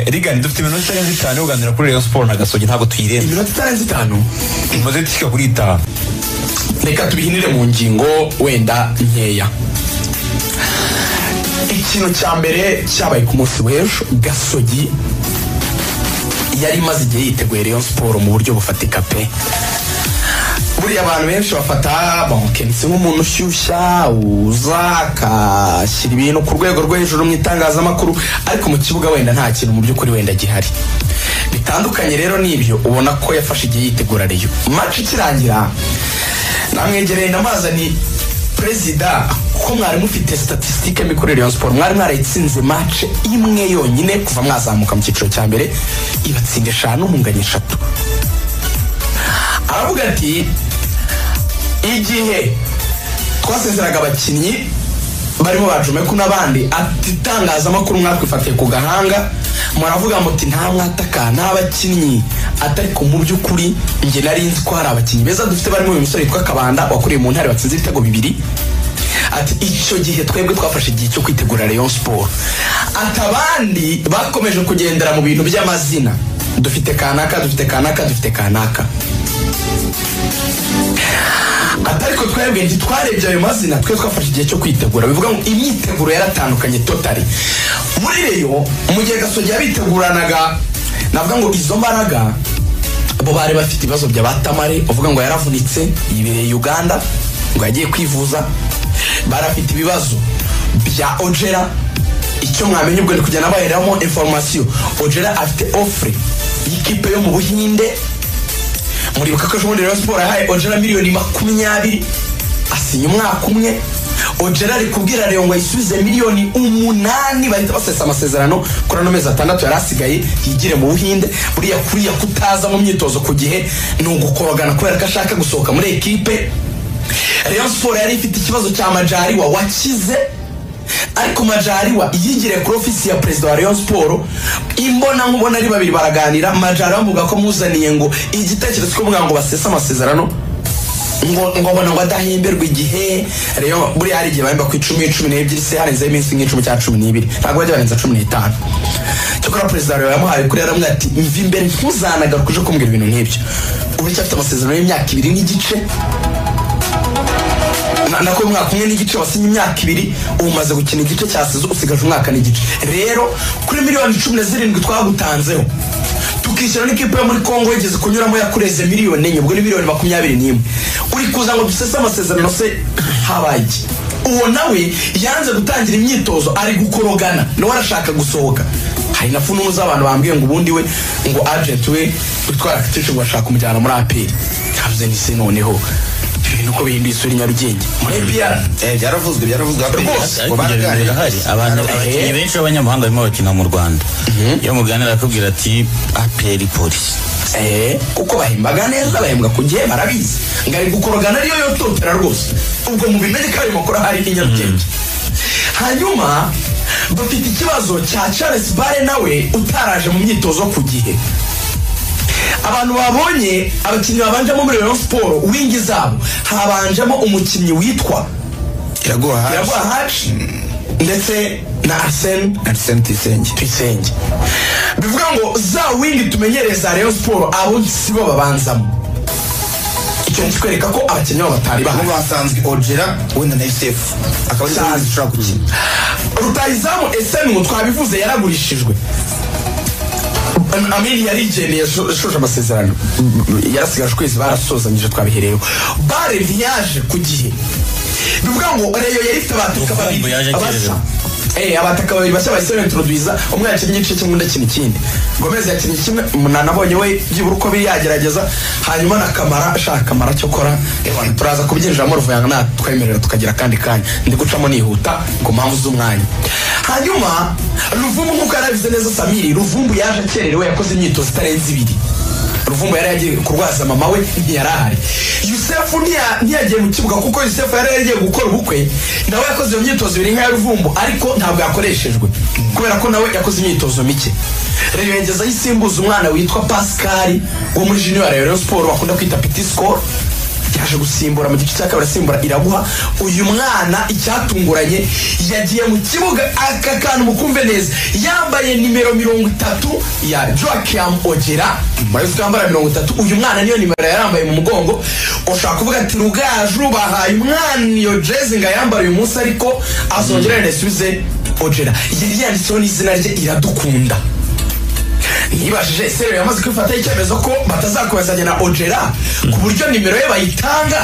rigani dufite iminota itarenze itanu uganira kuri rayon siporo na gasogi ntabwo tuyirenza iminota itarenze itanu imaze dushyiga kuri itanu reka tubihinire mu ngingo wenda nkeya ikintu cya mbere cyabaye ku munsi w'ejo gasogi yari imaze igihe yiteguye rayon siporo mu buryo bufatika pe buriya abantu benshi bafata bamukenisi nk'umuntu ushyushya uza akashyira ibintu ku rwego rwo hejuru mu itangazamakuru ariko mu kibuga wenda nta kintu mu by'ukuri wenda gihari bitandukanye rero n'ibyo ubona ko yafashe igihe yitegura reyo maci ikirangira namwegereye ndamazani perezida ko mwari mufite statisitike mikorere ya siporo mwari mwarayitsinze mace imwe yonyine kuva mwazamuka mu cyiciro cya mbere ibatsinda eshanu munganya eshatu aravuga ati igihe twasezeraga abakinnyi barimo bajumeku n'abandi ati itangazamakuru mwakwifatiye ku gahanga muravuga muti nta mwataka nta bakinnyi atariko mu by'ukuri njye nari nzi ko hari abakinnyi beza dufite barimo uyu musore witwa kabanda wakuriye mu ntare batsinze ibitego bibiri ati icyo gihe twebwe twafashe igihe cyo kwitegura rayon siporo ati abandi bakomeje kugendera mu bintu by'amazina dufite kanaka dufite kanaka dufite kanaka atariko twebwe ntitwarebye ayo mazina twe twafashe igihe cyo kwitegura bivuga ngo imyiteguro yaratandukanye totari muri reyo mu gihe gasogi yabiteguranaga navuga ngo izo mbaraga bo bari bafite ibibazo bya batamare uvuga ngo yaravunitse yibereye uganda ngo yagiye kwivuza barafite ibibazo bya ojera icyo mwamenya ubwo ni kujya nabaheramo inforomasiyo ojera afite ofure y'ikipe yo mu buhinde muribuka ko ejobundi rero siporo yahaye ojera miliyoni makumyabiri asinya umwaka umwe ojera ari kubwira reyo ngo ayisubize miliyoni umunani bahita basesa amasezerano kuri ano mezi atandatu yari asigaye yigire mu buhinde buriya kuriya kutaza mu myitozo ku gihe ni ugukorogana kubera ko ashaka gusohoka muri ekipe reyo siporo yari ifite ikibazo cya majariwa wakize ariko majariwa yigiriye kuri ofisi ya perezida wa rayon siporo imbona nkubona ari babiri baraganira majariwa amuvuga ko amuzaniye ngo igitekerezo cyo kuvuga ngo basese amasezerano ngo ngo abona ngo adahemberwa igihe rero buriya hari igihe bahemba ku icumi cumi n'ebyiri se harenzeho iminsi nk'icumi cyangwa cumi n'ibiri ntabwo bajya barenza cumi n'itanu cyakora perezida wa rayon yamuhaye kuri yaramubwira ati mva imbere ntuzanagarukuje uje kumbwira ibintu nk'ibyo uracyafite amasezerano y'imyaka ibiri n'igice nako umwaka umwe n'igice wasinye imyaka ibiri umaze gukina igice cya sezo usigaje umwaka n'igice rero kuri miliyoni cumi na zirindwi twagutanzeho tukishyura n'ikipe yo muri kongo yigeze kunyuramo yakureze miliyoni enye ubwo ni miliyoni makumyabiri n'imwe uri kuza ngo dusese amasezerano se habaye uwo nawe yanze gutangira imyitozo ari gukorogana nawe arashaka gusohoka hari na funumu z'abantu bambwiye ngo ubundi we ngo ajenti we witwa rakitishi ngo ashaka kumujyana muri aperi habuze n'isi noneho ibintu uko bihinduye isura i nyarugenge muri epiyara byaravuzwe byaravuzwe Rwose, ngo baraganira hari abantu abakinnyi benshi b'abanyamahanga barimo bakina mu rwanda iyo muganira akubwira ati aperi polisi Eh, kuko bahembaga neza bahembwa ku gihe barabizi ngo ari gukorogana ariyo yototera rwose ubwo mu bimenye ko ayo makuru hari i nyarugenge hanyuma dufite ikibazo cya charles bare nawe utaraje mu myitozo ku gihe abantu babonye abakinnyi babanjemo muri rayon siporo wingi zabo habanjemo umukinnyi witwa iraguha hafi iraguha haci ndetse na arsene arisene tuyisenge tuyisenge bivuga ngo za windi tumenyereye za rayon siporo abo sibo babanzamo icyo kitwereka ko abakinnyi babo batari aho bahari basanzwe ojera wenda na yusefu akaba ari Cyane. umuntu ushobora gukina rutayizamu esenu twabivuze yaragurishijwe amini yarigendeye yashoje amasezerano yarasigaje ukwezi barasozanyije twabihereyeho bare ntiyaje ku gihe bivuga ngo reyo yari ifite abataka Ubu babiri yaje bashya akererewe. Eh, abataka babiri bashya bahise bentroduiza umwe yakinnye igice kimwe undi akina ikindi gomez yakinnye kimwe umunani abonye we byibura uko biri yagerageza hanyuma na kamara ashaka kamara cyo kora ewana turaza kubyinjiramo ruvuyanga natwemerera tukagira akandi kanya ndi gucamo nihuta ku mpamvu z'umwanya hanyuma ruvumbu nk'uko yarabize neza samiri ruvumbu yaje akererewe yakoze imyitozo itarenze ibiri ruvumbu yari yagiye kurwaza mama we ntiyari ahari yusefu ntiya- ntiyagiye mu kibuga kuko yusefu yari yagiye gukora ubukwe nawe yakoze iyo myitozo ibiri nk'iya ruvumbu ariko ntabwo yakoreshejwe kubera ko nawe yakoze imyitozo mike rero yengezaho isimbuza umwana witwa pascal wo muri junior ya rayon siporo bakunda kwita piti sikoro cyaje gusimbura mu gice cya kabiri asimbura iraguha uyu mwana icyatunguranye yagiye mu kibuga aka kantu mukumve neza yambaye nimero mirongo itatu ya joaquim ogera murabizi ko yambara mirongo itatu uyu mwana niyo nimero yarambaye mu mugongo ushobora kuvuga ati rugaju bahaye umwana iyo jezi ngo ayambare uyu munsi ariko azongera yanasubize ogera yari yanditseho n'izina rye iradukunda nibajije serero yamaze kwifataho icyemezo ko batazakomezanya na ogera ku buryo nimero ye bayitanga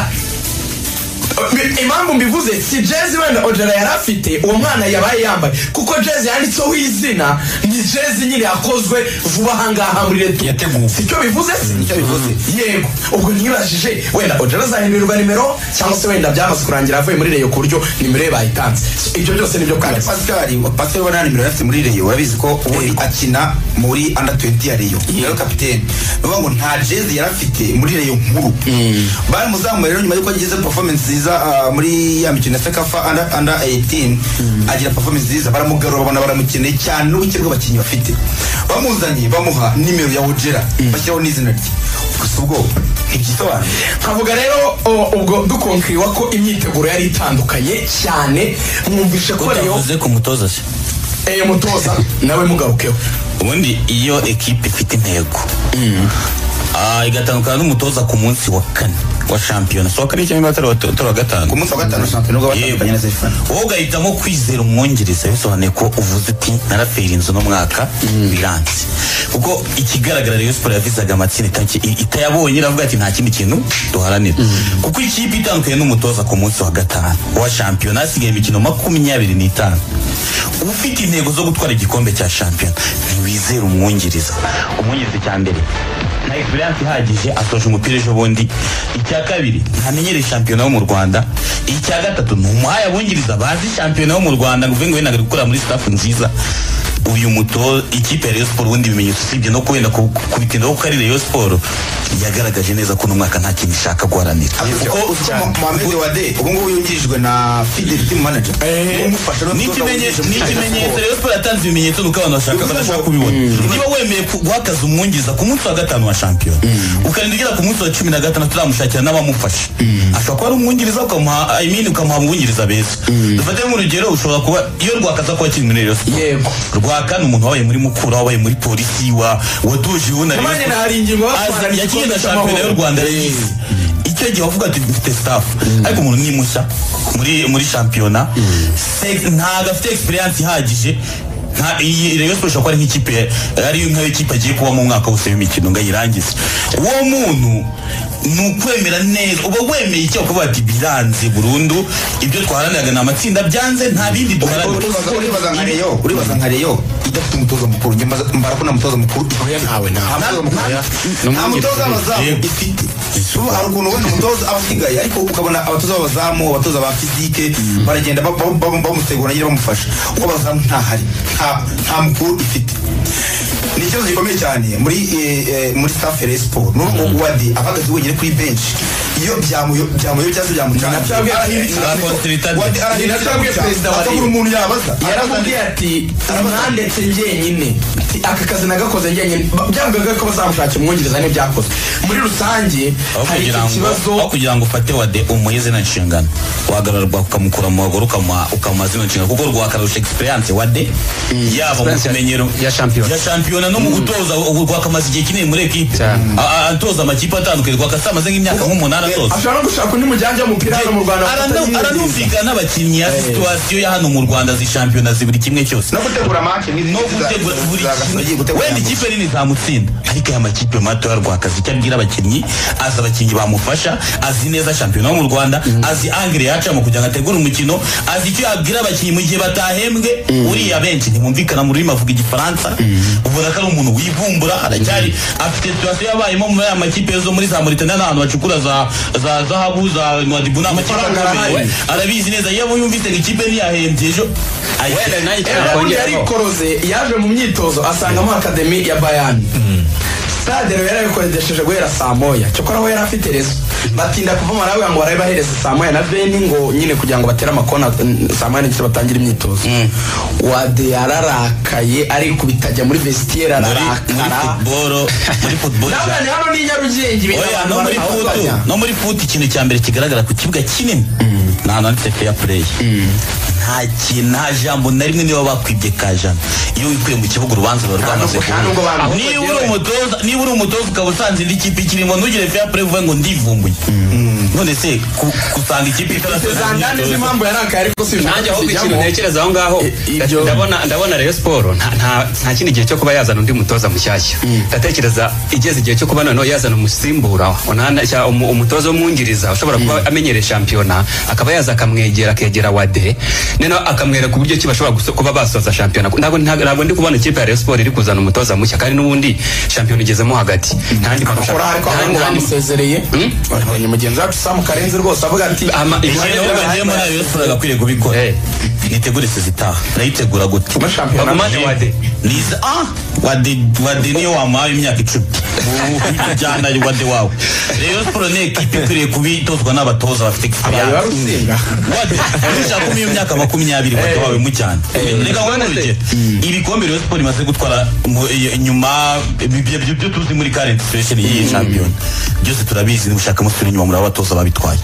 Eh, impamvu mbivuze si jezi wenda ogera yari afite uwo mwana yabaye yambaye kuko jezi yanditseho izina ni jezi nyine yakozwe vuba ahangaha muri reto Yateguwe. sicyo bivuze si nicyo bivuze yego ubwo nibajije wenda ogera azahindurirwa nimero cyangwa se wenda byamaze kurangira avuye muri reyo ku buryo nimero ye bayitanze ibyo byose nibyo kandi pasitari pasitari ubona nimero yafite muri reyo urabizi ko ubundi akina muri under 20 ya reyo rero kapitene nuvuga ngo nta jezi yari afite muri reyo nkuru baramuzamuye rero nyuma y'uko ageze performance nziza ah, muri ya mikino ya sekafa under under 18 agira performance nziza baramugarura babona baramukeneye cyane n'ubuke bw'abakinnyi bafite bamuzanye bamuha nimero ya ojera bashyiraho n'izina rye gusa ubwo ntibyisobanuye nkavuga rero o- ubwo dukonkiriwa ko imyiteguro yari itandukanye cyane mwumvishe ko reyo utavuze ku mutoza se eyo mutoza nawe mugarukeho ubundi iyo ekipe ifite intego ah, igatandukana n'umutoza ku munsi wa kane wa shampiyona so wa kane cyangwa batari wa ku gatanu munsi wa gatanu shampiyona ubwo batandukanye na sefana wowe ugahitamo kwizera umwongereza bisobanuye ko uvuze uti narafera inzu n'umwaka biranze kuko ikigaragara Rayon Sport yavizaga amatsinda itaki- i- itayabonye iravuga ati nta kindi kintu duharanira kuko ikipe itandukanye n'umutoza ku munsi wa gatanu wa shampiyona hasigaye imikino makumyabiri n'itanu ufite intego zo gutwara igikombe cya shampiyona ntiwizera umwongereza umwongereza cya mbere nta experience ihagije asoje umupira ejo bundi icya kabiri ntamenyereye shampiyona wo mu rwanda icya gatatu ni umuhaya abungiriza bazi shampiyona wo mu rwanda ngo uvuge ngo wenda ari gukora muri staff nziza uyu muto ikipe ya Rayon Sport ubundi bimenyetso usibye no kuwenda ku- ku bitinde kuko ari Rayon Sport yagaragaje neza ko uno mwaka nta kintu ishaka guharanira kuko Mohamed Wade ubu ngubu yungirijwe na Fidel Team Manager Niwe umufasha rero ni kutoza ikimenyetso wungirije ni muri ikimenyetso Rayon Rayon Sport yatanze ibimenyetso nuko abantu bashaka Bivuze badashaka ngo- kubibona niba wemeye ku- guhakaza umwungiza ku munsi wa gatanu wa shampiyona ukarinda ugera ku munsi wa cumi na gatandatu uramushakira n'abamufasha ashobora kuba ari umwungiriza ukamuha I mean ukamuha umwungiriza beza dufate nk'urugero ushobora kuba iyo rwakaza kuba akiri muri Rayon Sport Yego. rwaka ni umuntu wabaye muri mukura wabaye muri polisi wa waduje ubu na Rayon Nabanye Sport. na hari ingingo Aza- batwara yakinnye igikombe na shampiyona y'u cy'amahoro. rwanda yayize icyo gihe wavuga ati mfite staff ariko umuntu ni mushya muri muri shampiyona Se- ntabwo afite experience ihagije nta iyi Rayon Sport ishobora kuba ari nk'ikipe ari nk'ikipe agiye kubamo umwaka wose w'imikino ngo ayirangize uwo muntu ni ukwemera neza uba wemeye icyo kuvuga ati biranze burundu ibyo twaharaniraga ni amatsinda byanze nta bindi Sport. duharanira Uribaza- uribaza nka Rayon uribaza nka Rayon idafite umutoza mukuru njye mbaza- mbara ko nta mutoza mukuru ntawe nta mutoza mukuru nta mutoza w'abazamu ifite ubu hari ukuntu wenda umutoza aba asigaye ariko ukabona abatoza b'abazamu abatoza ba fizike baragenda ba- ba- ba- bamutegura nyine bamufasha uko abazamu ntahari nta- nta mukuru ifite ni ikibazo gikomeye cyane muri eh, eh, muri staff ya Rayon Sport ni uko wadi ahagaze wenyine kuri bench iyo byamuyo byamuyo cyangwa byamucana Ni nabyo yabwiye- Arakonsiritade. Wadi Ni nabyo yabwiye perezida wa atakura Rayon. umuntu yabaza yaramubwiye ati mwandetse njyenyine Ati, aka kazi nagakoze njyenyine Ba- byavugaga ko bazamushakira umwongereza n'ibyakozwe muri rusange aho hari kugira iki ngo aho kibazo kugira ngo ufate wade umuhe zina nshingano wahagararwa ukamukura mu bagore ukamuha ukamuha zina nshingano kuko rwakarusha experience wade yaba mu Experience kumenyero ya shampiyona. ya shampiyona no mu gutoza u- rwakamaze igihe kinini muri ekipe Cyane. A- a- atoza amakipe atandukanye rwakasa amaze nk'imyaka nk'umunani atoza ashobora no gushaka undi mujyanja w'umupira hano mu rwanda Aranu- bafatanyije neza. aranumvikana n'abakinnyi ya situwasiyo ya hano mu rwanda zishampiyona ziburi kimwe cyose no gutegura match no gutegura buri kimwe wenda ikipe nini zamutsinda ariko aya makipe mato ya rwakazi icyo abwira abakinnyi azi abakinnyi bamufasha azi neza shampiyona yo mu rwanda azi angire yacamo kugira ngo ategure umukino azi icyo yabwira abakinnyi mu gihe batahembwe uriya benshi ntibumvikana mu rurimi avuga igifaransa ubona ko ari umuntu wivumbura aracyari afite situwasiyo yabayemo muri aya makipe yo muri za mauritania n'ahantu bacukura za za zahabu za nwadibu ni amakipe Amafaranga akomeye. arahari. arabizi neza iyo yumvise ngo ikipe ntiyahembye ejo wenda ahita- nayo Ejo bundi yari ikoroze yaje mu myitozo asangamo akademi ya bayani stade rero yarabikodesheje guhera saa moya cyokora we yari afite rezo batinda kuvuma nawe ngo barabe bahereze saa moya na veni ngo nyine kugira ngo batere amakona mm, saa moya n'igice batangire imyitozo wade yararakaye ariko bitajya muri vestiaire muri muri ararakara football muri football nabana hano ni Nyarugenge ibintu Oya, abantu no muri futu barabaganya. no muri futu ikintu cya mbere kigaragara ku kibuga kinini nta nanditse fair play nta kintu nta jambo na rimwe niba bakwibye ka jambo iyo wikuye mu kibuga urubanza ruba rwamaze nubwo- nta nubwo kuba bamuhohoteye niba uri we. umutoza niba uri umutoza ukaba usanze indi kipe ikirimo ntugire fair play uvuge ngo ndivumbuye none se ku- gusanga ikipe itarasoza Zandane imyitozo- n'impamvu yarakaye ariko si nanjye ahubwo ikintu zijyamo. ntekereza aho ngaho I- ibyo- ndabona ndabona rero siporo nta- nta- nta kindi gihe cyo kuba yazana undi mutoza mushyashya ndatekereza igeze igihe cyo kuba noneho yazana umusimbura onana- cya- umu- umutoza w'umwungiriza ushobora kuba amenyereye shampiyona akaba yaza akamwegera akegera wade noneho akamwereka uburyo ki bashobora guso- kuba basoza shampiyona ntabwo nta- ntabwo ndi kubona ikipe ya rayon siporo iri kuzana umutoza mushya kandi n'ubundi shampiyona igezemo hagati ntandi akora ariko abantu bamusezereye abonye mugenzi wacu samu karenzi rwose avuga ati Ama- "Ni ibyo hano rero hano bagiyemo hano nayo Rayon Sports yagakwiriye kubikora Eh. mwitegure sezitaha murayitegura gute Kuba shampiyona bagumane wade niza ah wade wade niyo wamuhaye imyaka icumi jyana wade wawe rero siporo ni ekipa ikwiriye kubitozwa n'abatoza bafite abaye egisperiyanse barutsinga wade ushaka kumenya imyaka makumyabiri wade wawe mu cyane reka ngone urugero ibikombe rero siporo imaze gutwara mu- iyo- inyuma ibyo byo- byo tuzi muri current situation y'iyi shampiyona byose turabizi nimushaka musubira inyuma muri abatoza babitwaye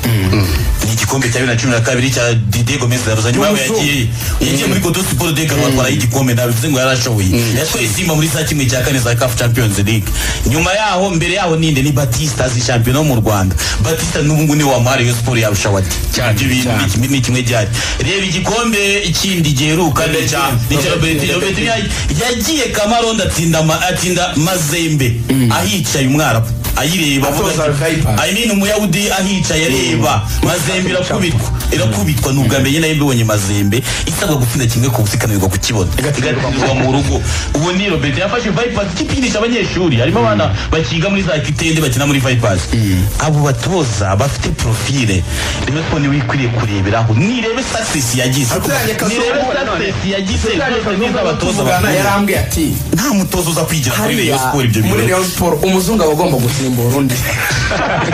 ni igikombe cya bibiri na cumi na kabiri cya Didier Gomez Daroza nyuma yaho W'umuzungu. yagiye yagiye muri Kodo Sport de Gabon atwaraho igikombe ntabwo bivuze ngo yarashoboye yatwaye Simba muri za kimwe cya kane za CAF Champions League nyuma yaho mbere yaho ninde ni Batista azi shampiyona wo mu Rwanda Batista n'ubu ngubu niwe wamara Rayon Sport yarusha wati cyane ni kimwe gihari reba igikombe ikindi giheruka ni cya ni cya Robert Robert yagiye- yagiye Kamaronda atsinda ma- atsinda Mazembe ahicaye umwarabu ayireba avuga Atoza ati- Vipers. I mean umuyahudi ahicaye areba mazembe irakubitwa irakubitwa ni ubwa mbere njye nayo mbibonye mazembe isabwa gutsinda kimwe ku busa ikananirwa kukibona igatsindirwa mu rugo ubu ni robert yafashe vipers ikipinisha abanyeshuri harimo abana bakiga muri za kitende bakina muri vipers abo batoza bafite profile rero ko niwe ukwiriye kureberaho nirebe success yagize Aturanye Kazuba nirebe success yagize zose n'iz'abatoza tuvugana bakuru. yarambwiye ati nta mutoza uza kwigira kuri hariya rayon sport ibyo muri birori Rayon Sports umuzungu aba agomba gusimbura undi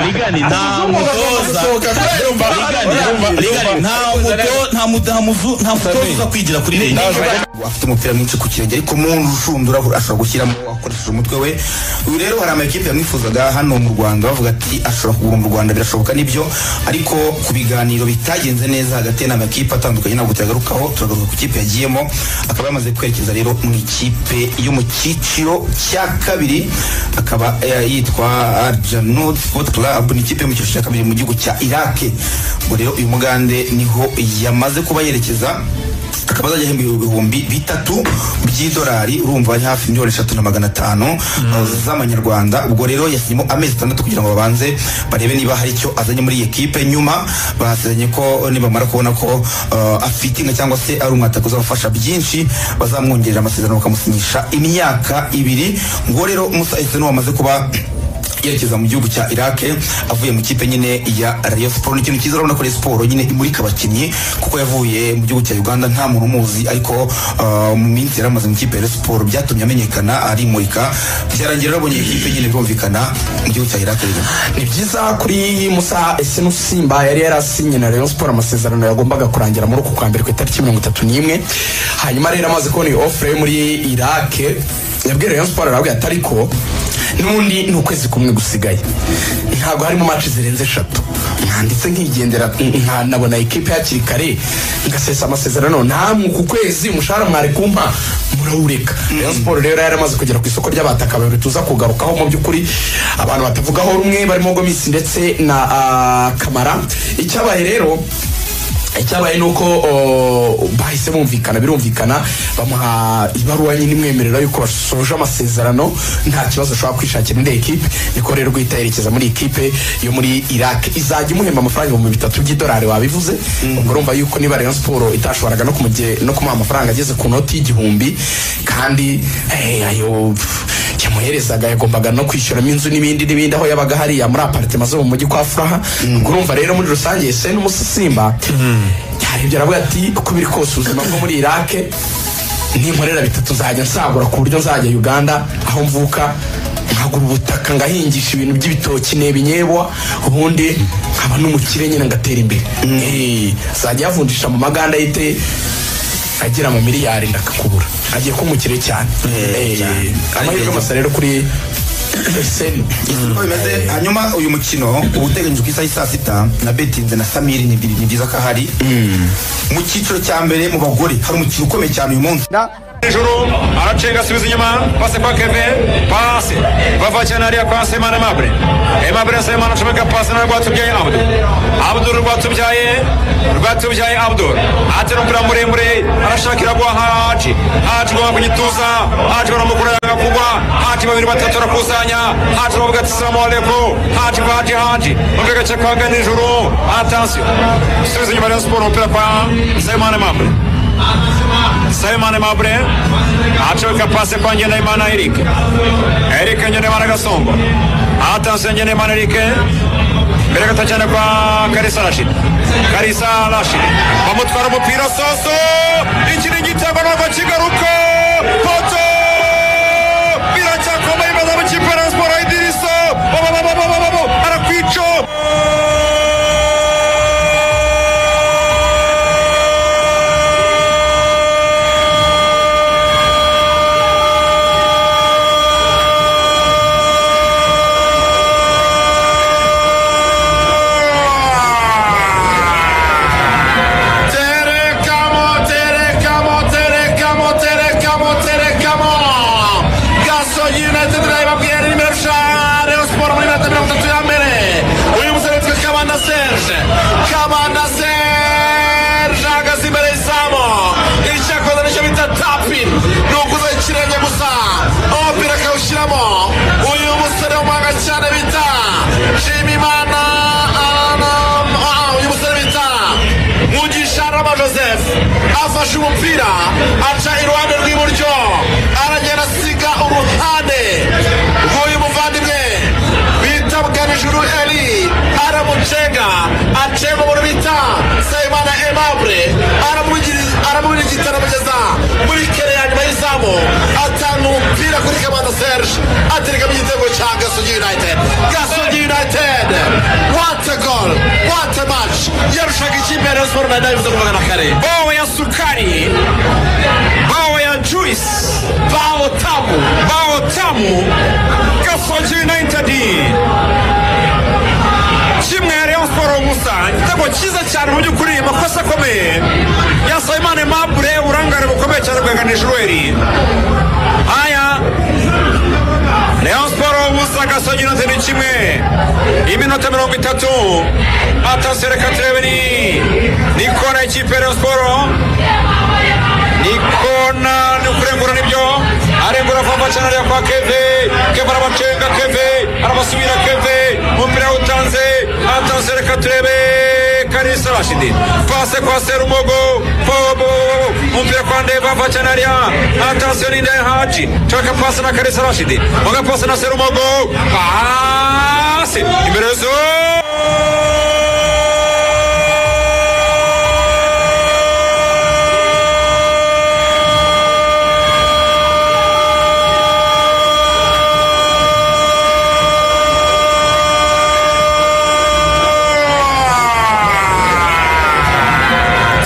rigani nta Umuzungu agomba mutoza gusohoka kubera umva- urumva- Rigari, nta muto- nta mu- nta muzu- nta mutoza uza kwigira kuri rege afite umupira mwinshi ku kirenge ariko mu nshundura ashobora gushyiramo akoresheje umutwe we uyu rero hari amakipe yamwifuzaga hano mu rwanda bavuga ati ashobora kuguma mu rwanda birashoboka nibyo ariko ku biganiro bitagenze neza hagati ye n'amakipe atandukanye ntabwo turagarukaho turagaruka ku kipe yagiyemo akaba yamaze kwerekeza rero mu ikipe yo mu cyiciro cya kabiri akaba eh, yitwa arjanud sport club ni ikipe yo mu cyiciro cya kabiri mu gihugu cya irake ubwo rero uyu mugande niho yamaze kuba yerekeza akaba azajya ahembwa ibihumbi bitatu by'idolari urumva ari hafi miliyoni eshatu na magana atanu uh, z'amanyarwanda ubwo rero yasinyemo amezi atandatu kugira ngo babanze barebe niba hari icyo azanye muri iyi kipe nyuma basezeranye ko nibamara kubona ko uh, afite inka cyangwa se ari umwataka uzabafasha byinshi bazamwongerera amasezerano bakamusinyisha imyaka ibiri ngo rero musa eseno wamaze kuba yerekeza mu gihugu cya Iraq avuye mu kipe nyine ya Rayon Sport n'ikintu cyiza urabona ko Rayon Sport nyine imurika abakinnyi kuko yavuye mu gihugu cya Uganda nta muntu umuzi ariko ah, mu minsi yari amaze mu kipe ya Rayon Sport byatumye amenyekana arimurika byarangira arabonye iyi kipe nyine birumvikana mu gihugu cya Iraq rero ni byiza kuri musa ese n'usimba yari yarasinye na Rayon Sports amasezerano yagombaga kurangira muri uku kwa mbere ku itariki mirongo itatu n'imwe hanyuma rero amaze kubona iyi ofure yo muri Iraq yabwiye Rayon Sports arabwira ati ariko n'ubundi ni ukwezi kumwe gusigaye ntabwo harimo match zirenze eshatu nanditse nkigendera nka- nabona ikipe hakiri kare ngasesa amasezerano namwe ku kwezi umushahara mwari kumpa murawureka Rayon Sports rero yaramaze kugera ku isoko ry'abataka babiri tuza kugarukaho mu by'ukuri abantu batavugaho rumwe barimo Gomis ndetse na ah, Kamara icyabaye rero icyabaye ni uko o, bahise bumvikana birumvikana bamuha ibaruwa nyine imwemerera yuko basoje amasezerano nta kibazo ashobora kwishakira indi ekipe niko rero guhita yerekeza muri ekipe yo muri iraq izajya imuhemba amafaranga ibihumbi bitatu by'idolari wabivuze ubwo urumva yuko niba rayon siporo itashoboraga no kumuje- no kumuha amafaranga ageze ku noti y'igihumbi kandi eh, ayo pff, yamuherezaga yagombaga no kwishyuramo inzu n'ibindi n'ibindi aho yabaga hariya muri aparitema zo mu mujyi kwa furaha ubwo urumva rero muri rusange se n'umusisimba yarebye aravuga ati uko biri kose ubuzima bwo muri irake ninkorera bitatu nzajya nsagura ku buryo nzajya uganda aho mvuka nkagura ubutaka ngahingisha ibintu by'ibitoki n'ebinyebwa ubundi nkaba n'umukire nyine ngatera imbere Eh, azajya yavunjisha mu maganda y'ite agera mu miliyari ndakakubura agiye ko umukire cyane Eh, amahirwe masa rero kuri seni uko bimeze hanyuma uyu mukino uba uteganyijwe ku isaha y'i saa sita na betinze na samiri ni biri- ni byiza ko ahari mu cyiciro cya mbere mu bagore hari umukino ukomeye cyane uyu munsi hejuru aracenga asubiza inyuma pase kwa keve pase bava cyane hariya kwa semana mabure emabure semana acomeka pase na rwatubyaye abdu abdu rwatubyaye rwatubyaye abdu atera umupira muremure arashakira gwa haji haji gwa kunyituza haji baramukura yanga kugwa haji babiri batatu arakusanya haji bavuga ati salamu alaikum haji kwa haji haji umupira gace kwa gani hejuru atasiyo asubiza inyuma rayon sport umupira kwa semana mabure Semane Mabre acomeka pase kwa Ngendahimana Eric Eric Ngendahimana Gasongo atanse Ngendahimana Eric mbere gato cyane kwa Karisa Rashid Karisa Rashid bamutwara umupira soso ikiringiti agomba kigaruka poto biracyakomeye imaze mu kipe na siporo Idiriso bababababababo arakwico Terekamo, terekamo, terekamo, terekamo, terekamo. Gaso United ndayibabwiye ni nimero eshanu Rayon Sport muri metero mirongo itatu ya mbere. Uyu musore witwa Kabanda Serge. Kabanda Serge ahagaze imbere y'izamu. Icyakoze nicyo bita tapin. Ni ukuza ikirenge gusa. Umupira akawushyiramo. Uyu musore w'umuhanga cyane bita Nshimiyimana Aram. Ah, uyu musore bita mugisha rama joseph afashe umupira aca iruhande rw'iburyo aragenda asiga uruhande rw'uyu muvandimwe bita bwanijuru eli aramucenga acenga umuntu bita sayimana emabure aramurigitana amugeza muri kere ya nyuma y'izamu atanga umupira kuri kamanda serge aterekamo igitego cya gasogi united gasogi united what a goal what a match yarushaga ikipe ya rayon sport na dayivuze kuvuga na kare bawo ya sukari bawo ya juice bawo tamu bawo tamu gasogi united kimwe ya Rayon Sport gusa igitego cyiza cyane mu by'ukuri amakosa akomeye ya Simon Mabure urangare bukomeye cyane bwaganije Ruweri haya Rayon Sport gusa gasogi United ni kimwe iminota mirongo itatu atasi reka turebe ni ni kona y'ikipe ya Rayon Sport ni kona ni ukurengura nibyo arengura vava cyane ariya kwa keve keve arabacenga keve arabasubira keve umupira awutanze atanze reka turebe karisa rashidi pase kwa serumogo pobo umupira kwa ndeva ava cyane ariya atanze n'inda ya haji caka pase na karisa rashidi mwaga pase na serumogo pase imbere zo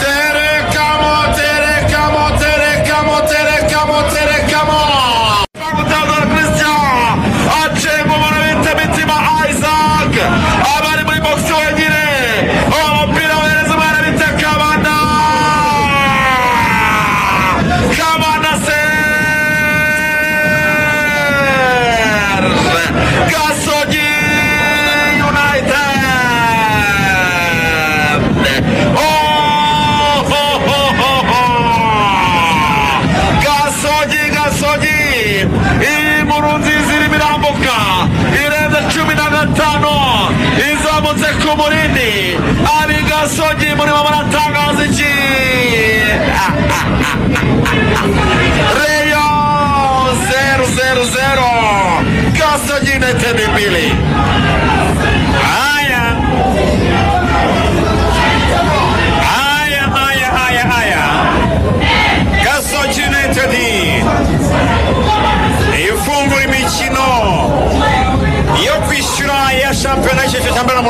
Terekamo, terekamo, terekamo, terekamo, terekamo. Abdallah Christian acemba umurabitse mitima Isaac abari muri box wenyine uwo mupira wohereza umurabitse Kabanda Kabanda Serge Gasogi United Oh, ho, ho, ho, ho. gasogi gasogi iyi nkuru nziza irimo irambuka irenze cumi na gatanu izamutse ku murindi ari gasogi murimo muratangaza iki reyo zeru zeru zeru gasogi netedi mbili haya Aya, aya, aya, aya. Gasogi United ifungura imikino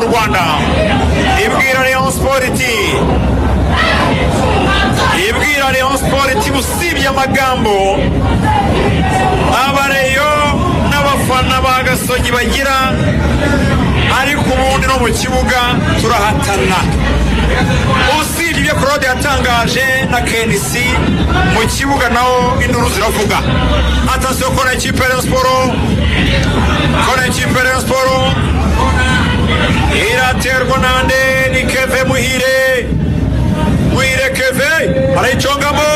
rwanda ibwira rayon siporo iti ibwira rayon siporo iti usibye amagambo abareyo n'abafana ba gasogi bagira ariko ubundi no mu kibuga turahatana usibye ibyo claude yatangaje na kenisi mu kibuga naho induru ziravuga atasiyo kora ikipe ya Rayon siporo kora ikipe ya Rayon siporo iraterwa nande ni keve muhire muhire keve arayicongamo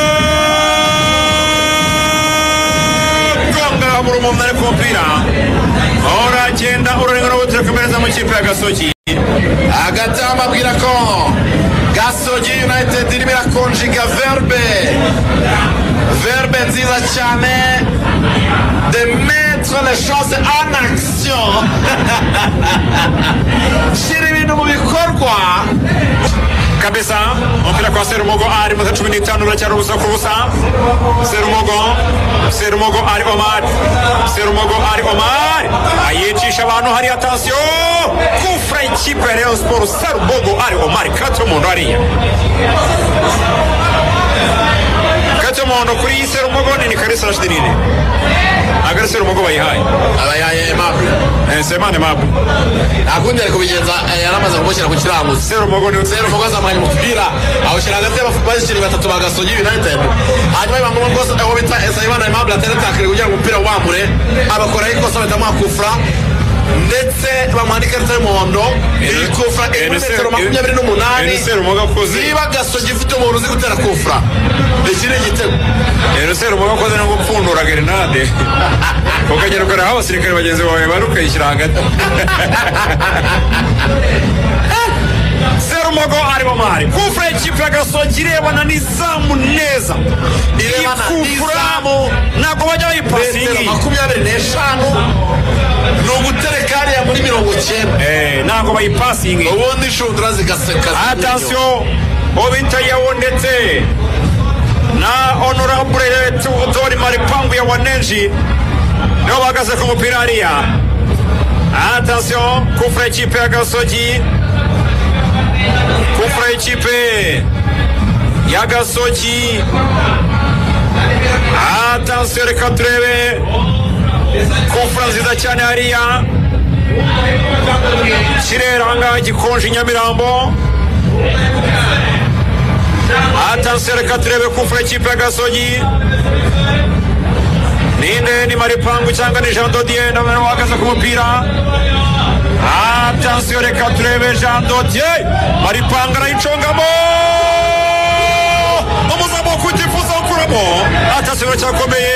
gonga mu rumumwe ariko umupira uragenda urarenga n'ubutira komereza mu kipe ya gasogi agatamba abwira ko gasogi united irimo irakonjiga verbe verbe nziza cyane de mettre les choses en action shyira ibintu mu bikorwa kabisa umupira kwa serumogo ari muto cumi n'itanu biracyari ubusa ku busa serumogo serumogo ari omari serumogo ari omari ayicisha abantu hari atansiyo kufura ikipe ya reyo siporo serumogo ari omari kati umuntu hariya kati umuntu kuri iyi serumogo nini karisa rashidi nini agari serumogo bayihaye abayaye emabure Eh, semane mabu akundi ari kubigenza eh, yaramaze kumushyira ku kiranguzi serumogo ni zero umugozi azamukanye umupira awushyira hagati y'abashyiri batatu ba gasogi united hanyuma biba ngombwa ko aho bita esayibana aimable ataratakire kugira ngo umupira wambure abakoraho ikosa bahita mwakufura ndetse bamuha n'ikarita y'umuhondo iyi kufura iri muri metero makumyabiri n'umunani serumogo akoze niba gasogi ifite umuntu uzi gutera kufura iki ni igitego rero serumogo akoze no gupfundura grenade ukagera ukora aho abasirikare bagenzi bawe bari ukayishyira hagati serumogo arimo mari kufura y'ikipe ya gasogi irebana n'izamu neza iyi Irebana kufura n'izamu. ntabwo bajya metero bayipasingi makumyabiri n'eshanu ni ugutereka hariya muri mirongo icyenda Eh, ntabwo bayipasingi ubundi inshundura zigaseka atasiyo obinta yawo ndetse na honorable tutori maripangu ya wanenji nibo bahagaze ku mupira hariya atasiyo kufura ikipe ya gasogi kufura ikipe ya gasogi atasiyo reka turebe kufura nziza cyane hariya kirere ahangaha gikonje i nyamirambo atansiyo reka turebe kufura ikipe ya gasogi ninde ni maripangu cyangwa ni jean dodier nawe uhagaze ku mupira atansiyo reka turebe jean dodier maripangu arayicongamo umuzamu wo kutifuza gukuramo atansiyo biracyakomeye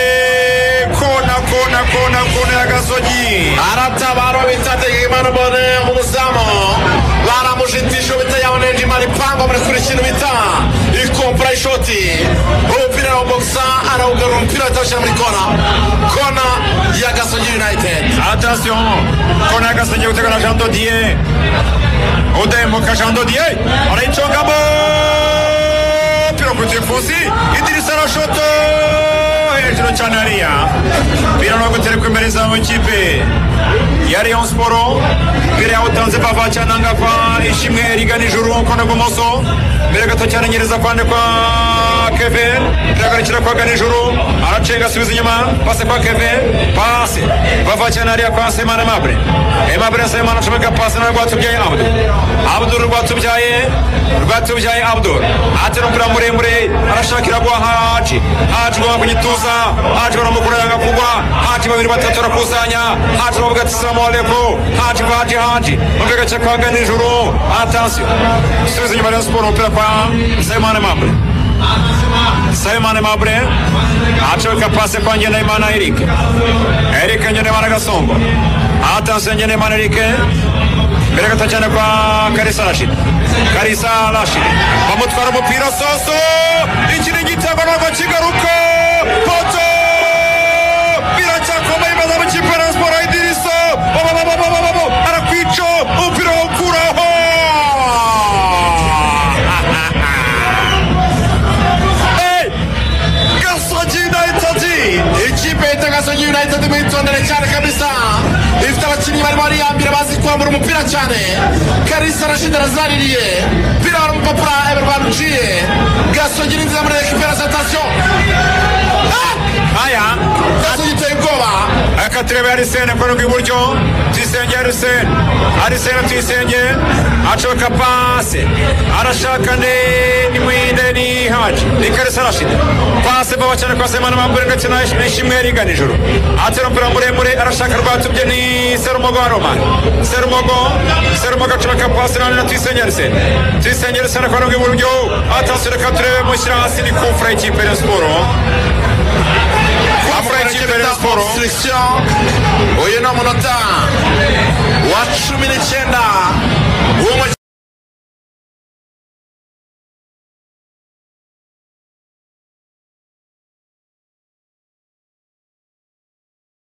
kona kona kona kona ya gasogi aratabarwa bita tegekimana bone umuzamu baramushitisha bita yaboneje imari ipango muri kuri kintu bita ikompura ishoti umupira arawubogisa arawugarura umupira atawushyira muri kona kona ya gasogi united Attention, Kona Gasenye utegana Jean Dodier. Udembuka Jean Dodier, arayicongamo. Pira ku kifusi, Idirisa Rashoto. Hejuru cyane hariya. Birano guterekwa imbere za makipe. Ya Rayon Sport, mbere yaho utanze pava cyanangapa, ishimwe rigana ijuru kona gumoso. Mbere gato cyane nyereza kwande kwa Kevin, biragarukira kwa gana ijuru, aracenga asubiza inyuma, pase kwa Kevin, pase. Bava cyane hariya kwa Semana Mabre. Aimable Semana ashobora pase na Rwatubyaye Abdul. Abdul Rwatubyaye, Rwatubyaye Abdul. Atera umupira muremure, arashakira guha Haji. Haji gwa kunyituza, Haji baramukura yanga kugwa, Haji babiri batatu arakusanya, Haji bavuga ati salamu alaikum, Haji kwa Haji Haji. Umupira gace kwa gana ijuru, attention. Subiza inyuma Rayon Sport umupira kwa Semana Mabre. Simon Mabre aceka pase kwa Ngendahimana Eric Eric Ngendahimana Gasongo atanse Ngendahimana Eric mbere gato cyane kwa Karisa Rashid Karisa Rashid bamutwara umupira soso iki ni igitego ntabwo kigaruka poto biracyakomeye maze mu kipe ya Rayon Sport Idrissa babababababo arakwica umupira wawukuraho Hey! Gasogi United ikipe yitaga Gasogi United mwitondere cyane kabisa ifite abakinnyi barimo bariyambira bazi kwambura umupira cyane Kalisa Rashid arazaririye umupira wari umupapura Everman uciye Gasogi ni nziza muri rekiperatasiyo Aya, Gasogi iteye ubwoba aka turebe Arisene kono rw'iburyo tuyisenge Arisene Arisene tuyisenge acoka pase arashaka ne ni mwinde ni haji ni karisa rashid pase baba cyane kwa semana mambure ndetse na nishimwe riga nijoro atera umupira muremure arashaka rwatubye ni serumogo wa roma serumogo serumogo acoka pase none na tuyisenge Arisene tuyisenge Arisene kono rw'iburyo atasure ka turebe mushyira hasi ni kufura ikipe ya siporo Afurika afura ikipe ya y'Iburasirazuba siporo selekisiyo uyu ni umunota wa cumi n'icyenda w'umukino